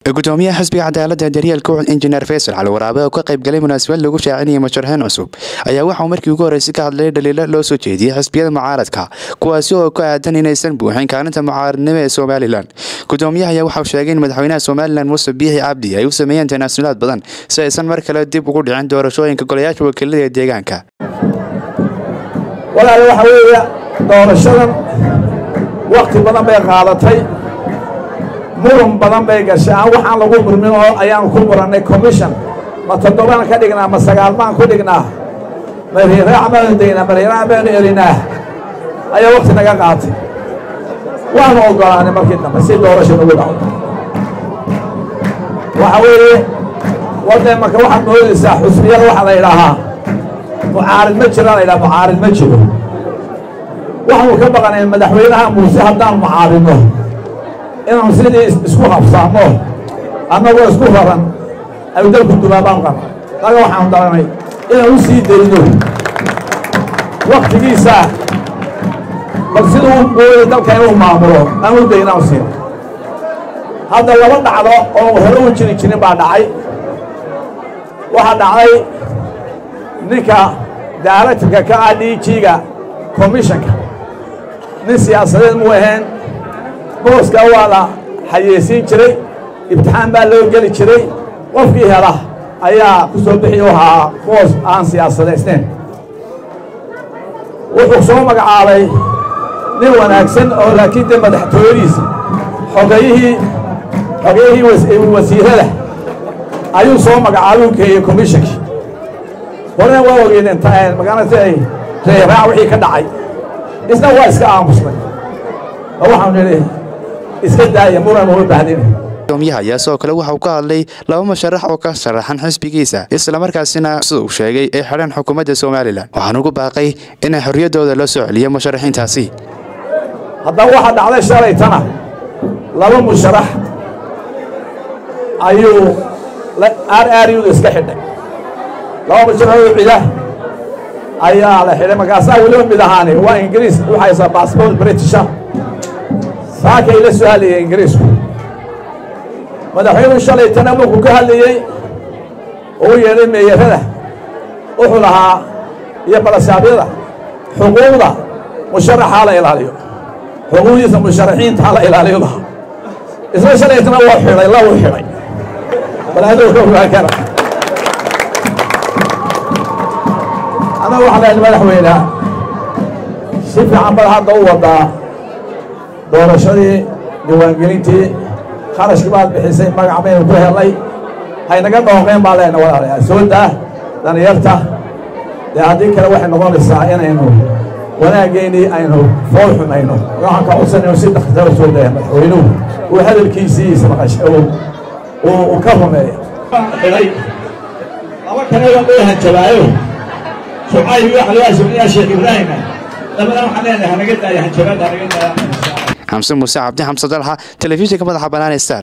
gudoomiyaha xisbiga cadaalada daryeelka ucud injineer faysal cali waraabe oo ka qaybgalay munaasabad lagu shaacinayay musharaxiin cusub ayaa waxauu markii ugu horreysay ka hadlayay dhaliilo loo soo jeediyey xisbiyada mucaaradka kuwaasi oo ku aadan inaysan buuxin kaalinta mucaaradnimo ee somalilan gudoomiyaha ayaa waxauu sheegay in madaxweynaha somalilan muuse biixi cabdi ay u sameeyeen tanaasulaad badan si aysan mar kale dib ugu dhicin doorashooyinka golayaasha wakiilada ee deegaanka walaal waxa weeye doorashadan wakti badan bay qaadatay muran badan bay gashay aan waxaan lagu murmin oo ayaan ku murannay commission ma toddobaan ka dhignaa ma sagaal baan ku dhignaa ma riiraac baanu degnaa ma riiraac baanu elinaa ayaa wakti naga qaatay waanu oggolaanay markii dambe si doorasha nagu dhacdo waxa weeye wadee marka waxaad moodaysaa xusbiyada waxaa la idhaahaa mucaarid ma jira la ydhaha mucaarid ma jiro waxaanu ka baqanay madaxweynaha muuse haddaan mucaaridno inaanu sidii isku habsaamo annagoo isku raran ayu dalku dumaabaan qaba daga waxaanu daranay inaan u sii dayno waktigiisa bal siduu mooyay dalka inuu maamulo aan u daynaan siin hadda laba dhacdo oo hore u jiri jirin baa dhacay waxaa dhacday ninka daaractarka ka ah d g-ga commissionka nin siyaasadeed mu ahayn booska waa la xayeysiin jiray ibtixaan baa loo geli jiray qofkii hela ayaa ku soo bixi u ahaa boos aan siyaasadaysnayn wuxuu soo magacaabay nin wanaagsan oo laakiin dee madaxtooyadiisa xogayihii xogayihii wasiirada ayuu soo magacaabay u geeyey commishonkii horena waa ogeydeen magaalada reeraac wixii ka dhacay isna waa iska aamusnay oo waxaanu nidhi iska daaya muran uma baahdin gudoomiyaha ayaa sidoo kale waxa uu ka hadlay laba musharax oo ka sharaxan xisbigiisa islamarkaasina sida uu sheegay ay xidhan xukuumadda somalilan waxaan ugu baaqay inay xorriyaddooda loo soo celiyo musharaxiintaasi haddaba waxaa dhacday shalaytana laba musharax ayuu r r uda iska xidhay laba musharaxoo cida ayaa la xidhay markaasaa weliba mid ahaani waa ingiriis waxaysaa bassbort britisha saakay la soo hadlayay ingiriisku madaxweynuhu shalaytana markuu ka hadlayey oo u yeedhay meeyarada wuxuu lahaa iyo balasaabyada xuquuqda musharaxaa la ilaaliyo xuquuqdiisa musharaxiinta ha la ilaaliyo lahaa isna shalaytana waa xidhay lawu xidhay bal aduu ka ogaan kara annaga waxaa lahayd madaxweyneha si fiican bad hadda u wadaa doorashadii diiwaangelintii kharashkii baad bixisay magac baynu ku helnay haynaga dhooqeen baa leenna walaalayaa soo daa dhallinyarta dee haddii kale waxay noqonaysaa inaynu wanaaggeenii aynu fool xumayno waxaan ka codsanayno si dakhtara soo daya madaxweynuhu uu hadalkiisii ismaqash uu ka rumeeya xidhay laba kaleba loo hanjabaayo sumcayi waxa loo hasabinayaa sheekh ibraahima labada waxaan leenahay hanaga daaya hanjabaada hanaga daaya xamse muuse cabdi xamse dalxa telefishinka madaxa bannaan star